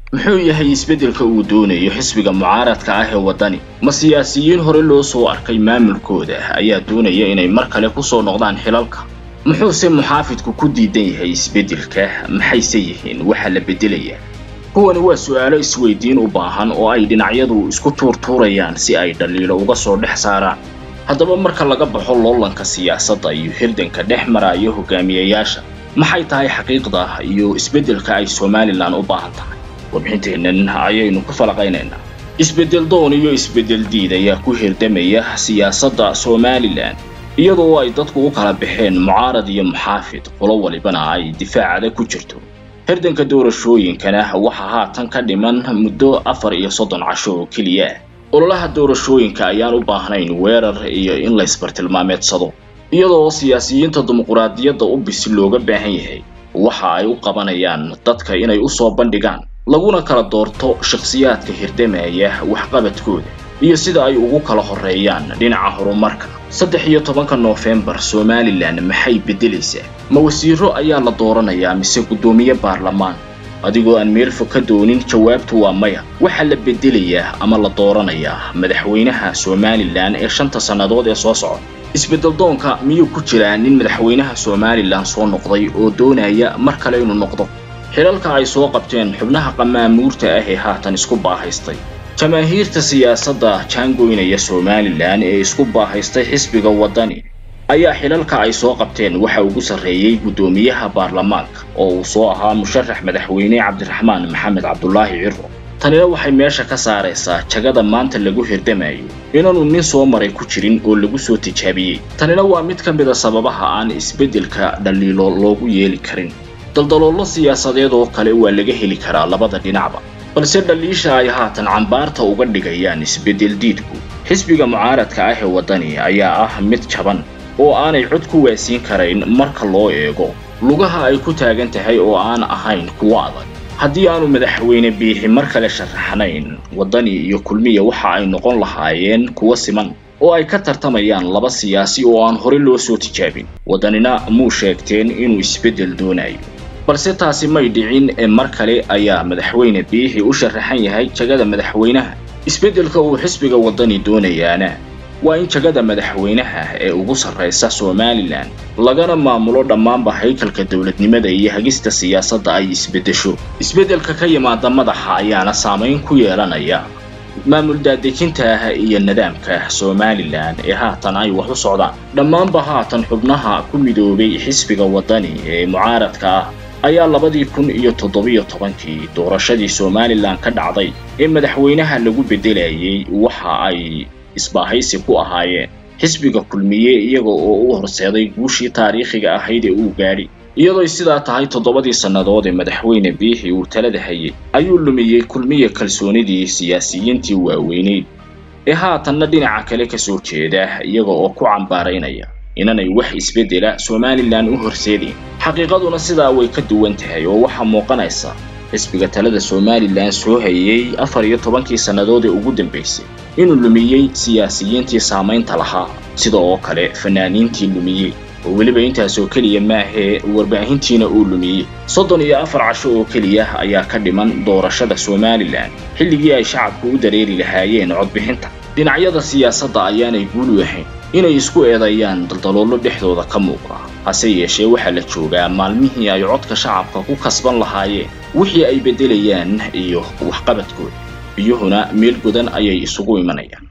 muxuu yahay isbeddelka uu doonayo xisbiga mucaaradka ah ee waddani ma siyaasiyiin hore loo soo arkay maamulkooda ayaa doonaya inay mar kale ku soo noqdaan xilalka muxuuse muxaafidku ku diidan yahay isbeddelka maxayse yihiin waxa la beddelayaa kuwani waa su'aalo isweydiin u baahan oo ay dhinacyadu isku tuurtuurayaan si ay dhaliilo uga soo dhex saaraan haddaba marka laga baxo loolanka siyaasadda iyo hirdanka dhex maraayo hogaamiyayaasha maxay tahay xaqiiqda iyo isbeddelka ay somalilan u baahan tahay warbixinteennan ayaynu ku falaqaynaynaa isbeddel doon iyo isbeddel diid ayaa ku hirdamaya siyaasadda somalilan iyadoo ay dadku u kala baxeen mucaarad iyo muxaafid qolo walibana ay difaacada ku jirto hirdanka doorashooyinkana waxaa haatan ka dhiman muddo afar iyo soddon casho oo keliya ah ololaha doorashooyinka ayaan u baahnayn weerar iyo in laysbartilmaameedsado iyadoo siyaasiyiinta dimuquraadiyadda u bisi looga baahan yahay waxa ay u qabanayaan dadka inay u soo bandhigaan laguna kala doorto shakhsiyaadka hirdamaya waxqabadkooda iyo sida ay ugu kala horreeyaan dhinaca horumarka saddex iyo tobanka noofembar somalilan maxay beddelaysaa ma wasiiro ayaa la dooranayaa mise guddoomiye baarlamaan adigoo aan meel fog ka doonin jawaabtu waa maya waxaa la beddelayaa ama la dooranayaa madaxweynaha somalilan ee shanta sannadood ee soo socda isbeddel doonka miyuu ku jiraa nin madaxweynaha somalilan soo noqday oo doonaya mar kale inuu noqdo xilalka ay soo qabteen xubnaha qamaamuurta ah ee haatan isku baahaystay jamaahiirta siyaasadda jaangoynaya somalilan ee isku baahaystay xisbiga waddani ayaa xilalka ay soo qabteen waxa ugu sarreeyey guddoomiyaha baarlamaanka oo uu soo ahaa musharax madaxweyne cabdiraxmaan maxamed cabdulaahi ciro tanina waxay meesha ka saaraysaa jagada maanta lagu hirdamayo inaanu nin soo maray ku jirin oo lagu soo tijaabiyey tanina waa mid ka mid a sababaha aan isbeddelka dhaliilo loogu yeeli karin daldaloollo siyaasadeed oo kale waa laga heli karaa labada dhinacba balse dhaliisha ay haatan cambaarta uga dhigayaan isbeddel diidku xisbiga mucaaradka ah ee waddani ayaa ah mid jaban oo aanay cod ku waasiin karayn marka loo eego lugaha ay ku taagan tahay oo aan ahayn kuwo adag haddii aanu madaxweyne biixi mar kale sharaxnayn waddani iyo kulmiya waxa ay noqon lahaayeen kuwo siman oo ay ka tartamayaan laba siyaasi oo aan hore loo soo tijaabin waddanina muu sheegteen inuu isbeddel doonayo balse taasi may dhicin ee mar kale ayaa madaxweyne biixi u sharaxan yahay jagada madaxweynaha isbeddelka uu xisbiga waddani doonayaana waa in jagada madaxweynaha ee ugu sarraysa somalilan lagana maamulo dhammaanba haykalka dowladnimada iyo hagista siyaasadda ay isbeddesho isbeddelka ka yimaada madaxa ayaana saamayn ku yeelanaya maamul daadejinta iyo nidaamka somalilan ee haatan ay wax u socdaan dhammaanba haatan xubnaha ku midoobay xisbiga waddani ee mucaaradka ah ayaa labadii kun iyo toddobiyo tobankii doorashadii somalilan ka dhacday ee madaxweynaha lagu beddelayay waxa ay isbaahaysi ku ahaayeen xisbiga kulmiye iyaga oo u horseeday guushii taariikhiga ahayd ee uu gaadhi iyadooy sidaa tahay toddobadii sannadood ee madaxweyne biixi uu talada hayay ayuu lumiyey kulmiya kalsoonidii siyaasiyiintii waaweyneyd ee haatanna dhinaca kale ka soo jeeda iyaga oo ku cambaaraynaya inanay wax isbeddela somalilan u horseedayn xaqiiqaduna sidaa way ka duwan tahay oo waxaa muuqanaysa xisbiga talada somalilan soo hayay afar iyo tobankii sannadood ee ugu dambaysay inuu lumiyey siyaasiyiintii saamaynta lahaa sida oo kale fanaaniintii lumiyey oo weliba intaasoo keliya maahee warbaahintiina uu lumiyey soddon iyo afar casho oo keliya ayaa ka dhiman doorashada somalilan xilligii ay shacabku u dareeri lahaayeen codbixinta dhinacyada siyaasadda ayaanay guul u ahayn inay isku eedeeyaan daldaloollo dhexdooda ka muuqda hase yeeshee waxaa la joogaa maalmihii ay codka shacabka ku kasban lahaayeen wixii ay beddelayaan iyo waxqabadkooda biyuhuna meel godan ayay isugu imanayaan